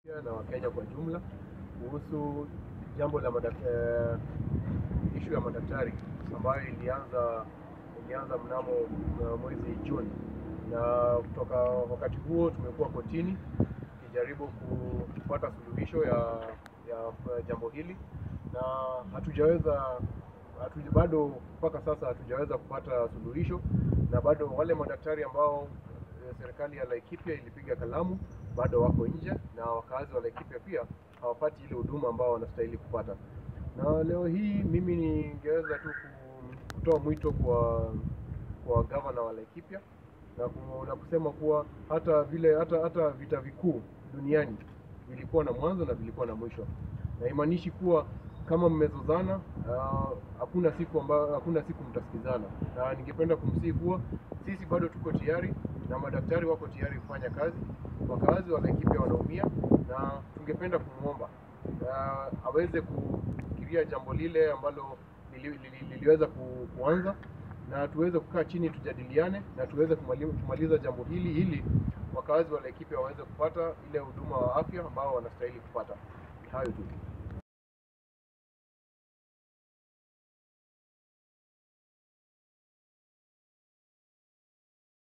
na Wakenya kwa jumla kuhusu jambo la madaktari, ishu ya madaktari ambayo ilianza ilianza mnamo uh, mwezi Juni, na kutoka wakati huo tumekuwa kotini tukijaribu kupata suluhisho ya, ya jambo hili na hatujaweza hatu, bado mpaka sasa hatujaweza kupata suluhisho, na bado wale madaktari ambao serikali ya Laikipia ilipiga kalamu bado wako nje na wakazi wa Laikipia pia hawapati ile huduma ambao wanastahili kupata. Na leo hii mimi ningeweza tu kutoa mwito kwa kwa gavana wa Laikipia na, ku, na kusema kuwa hata vile hata hata vita vikuu duniani vilikuwa na mwanzo na vilikuwa na mwisho, na imaanishi kuwa kama mmezozana hakuna uh, siku amba, hakuna siku mtasikizana, na ningependa kumsihi kuwa sisi bado tuko tayari na madaktari wako tayari kufanya kazi. Wakazi wa Laikipia wanaumia, na tungependa kumwomba uh, aweze kufikiria jambo lile ambalo lili, lili, liliweza ku, kuanza na tuweze kukaa chini tujadiliane na tuweze kumaliza jambo hili ili wakazi wa Laikipia waweze kupata ile huduma wa afya ambao wanastahili kupata. Ni hayo tu.